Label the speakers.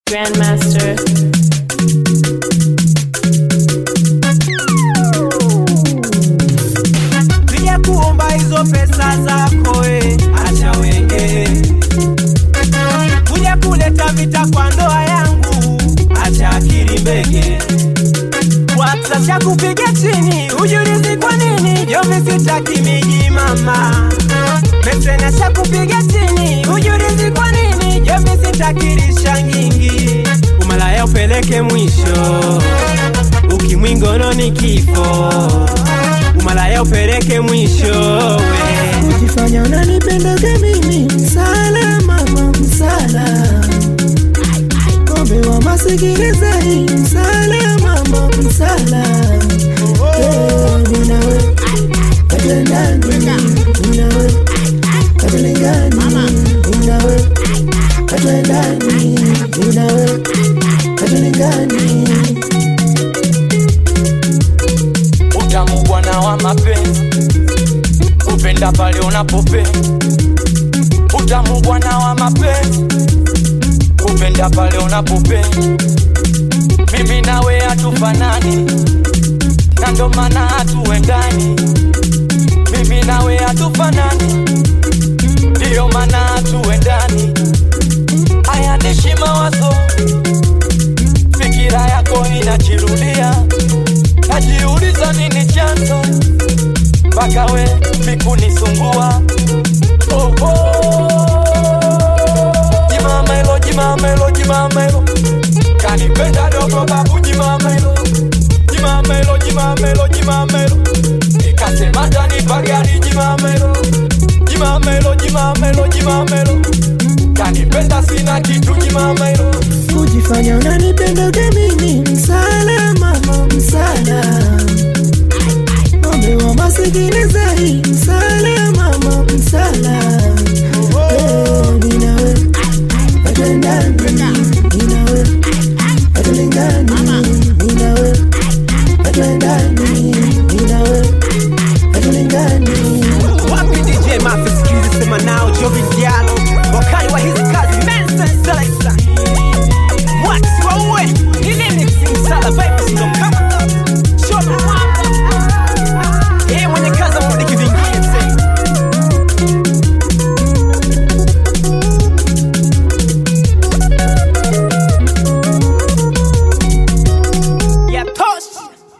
Speaker 1: Grandmaster.
Speaker 2: Sija kuomba hizo pesa zako eh, acha wenge. Kuja kuleta vita kwa ndoa yangu, acha akili mbege. WhatsApp cha kupiga chini, ujulizi kwa nini jombi sitaki miji mama. Mesena cha kupiga chini, ujulizi kwa nini jombi sitaki risha nyingi. Umalaya upeleke mwisho, ukimwingono ni kifo umalaya upeleke mwisho we.
Speaker 3: Kujifanya unanipendaga mimi msala mama msala Kombe wa masikilizaji msala mama msala Eh, ninawe katendani ninawe katelengani ninawe katendani ninawe katelengani
Speaker 4: utamu bwana wa mapenzi kupenda pale unapopenda utamu bwana wa mapenzi kupenda pale unapopenda mimi nawe hatufanani na ndo maana hatuendani mimi nawe hatufanani ndiyo maana hatuendani haya nishi mawazo fikira yako inajirudia najiuliza nini chanzo mpaka we mikunisumbua oh, oh. jimamelo jimamelo jimamelo kanipenda dogo babu jimamelo jimamelo jimamelo jimamelo ikasema tanipa gari jimamelo jimamelo jimamelo jimamelo kanipenda sina kitu jimamelo
Speaker 3: Kujifanya unanipendaga